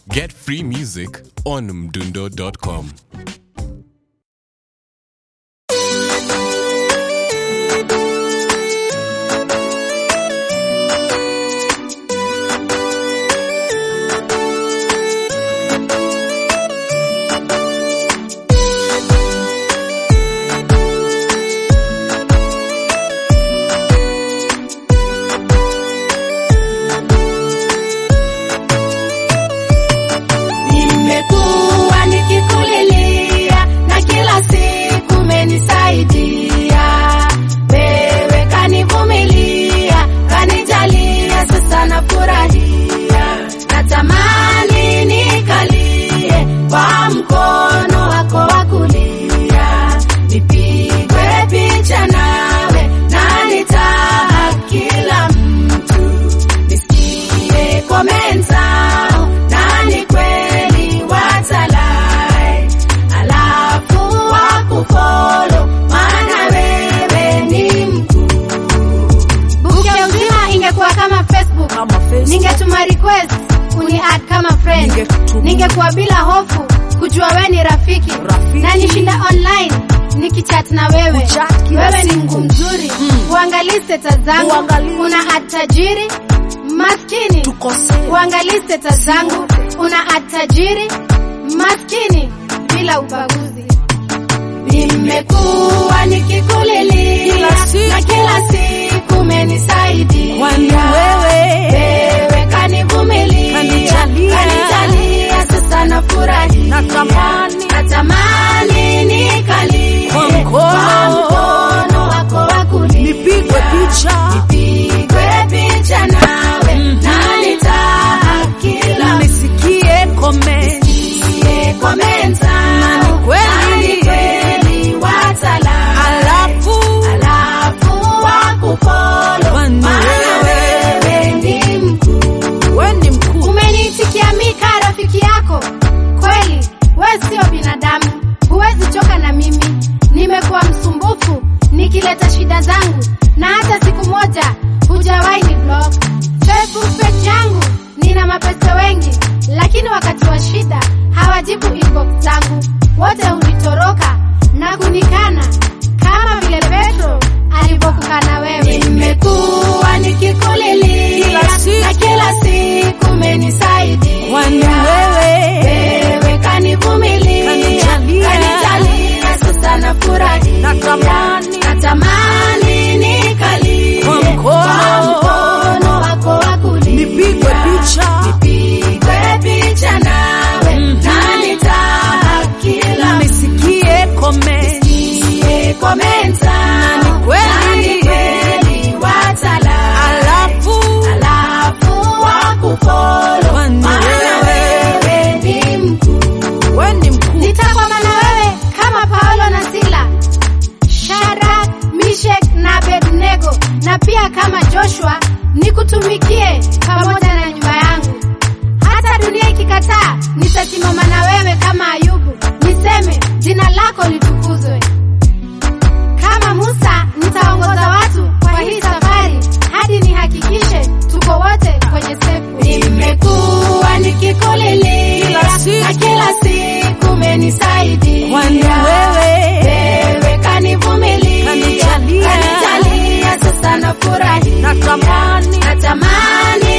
Get free music on mdundo.com. Nimekuwa nikikulilia na kila siku umenisaidia. Wewe kanivumilia, kanijalia, sasa nafurahia. Natamani nikalie kwa mkono wako wa kulia, nipigwe picha nawe na nitaa kila mtu nisikie comment zao na ni kweli watalai, alafu wakufolo, maana wewe ni mkuu. Buku ya uzima ingekuwa kama Facebook, Kama Facebook. ningetuma request uni add kama friend, Ningekutuma. ningekuwa bila hofu kujua we ni rafiki, Rafiki. na nishinda online nikichat na wewe. Kuchat kila Wewe ni siku. mgu mzuri, uangalie status zangu, Uangalie. una add tajiri maskini, Tukosee. uangalie status zangu, una add tajiri maskini bila ubaguzi. Nimekuwa nikikulilia Kila siku. na kila siku umenisaidia. Kwani wewe Wewe kanivumilia, Kanijalia. kanijalia, sasa nafurahia. Natamani. natamani nikalie Kwa mkono. kwa mkono wako wa kulia. Nipigwe picha. Nipigwe picha nawe na nitaa kila nisikie comment. msikie comment zao. Na ni kweli. Na ni kweli watalai. Alafu Alafu wakufolo, Kwani maana wewe ni mkuu. we ni mkuu. Umeniitikia mi kaa rafiki yako kweli, we sio binadamu, huwezi choka na mimi. Nimekuwa msumbufu nikileta shida zangu, na hata siku moja hujawahi ni blog. Facebook page yangu nina mapesa wengi, lakini wakati wa shida hawajibu inbox zangu, wote hunitoroka na kunikana kama vile Petro alivyokukana wewe. Nimekuwa nikikulilia Kila siku. na kila siku umenisaidia. Kwani wewe Wewe kanivumilia, Kanijalia. kanijalia, sasa nafurahia. Natamani. natamani nikalie Kwa mkono. kwa mkono wako wa kulia. Nipigwe picha. Nipigwe picha nawe na nitaa kila nisikie comment. msikie comment zao. Na ni kweli. Na ni kweli watalai. Alafu Alafu wakufolo, Kwani maana wewe ni mkuu. we ni mkuu. nitakwama na wewe kama Paulo na Sila, Shadrach, Meshach na Abednego, na pia kama Joshua nikutumikie pamoja na nyumba yangu. Hata dunia ikikataa, nitasimama na wewe kama Ayubu, niseme jina lako litukuzwe. Kama Musa nitaongoza watu kwa hii safari hadi nihakikishe tuko wote kwenye sefu. Nimekuwa nikikulilia Kila siku. na kila siku umenisaidia. Kwani wewe Wewe kanivumilia, Kanijalia. kanijalia, sasa nafurahia. Natamani. natamani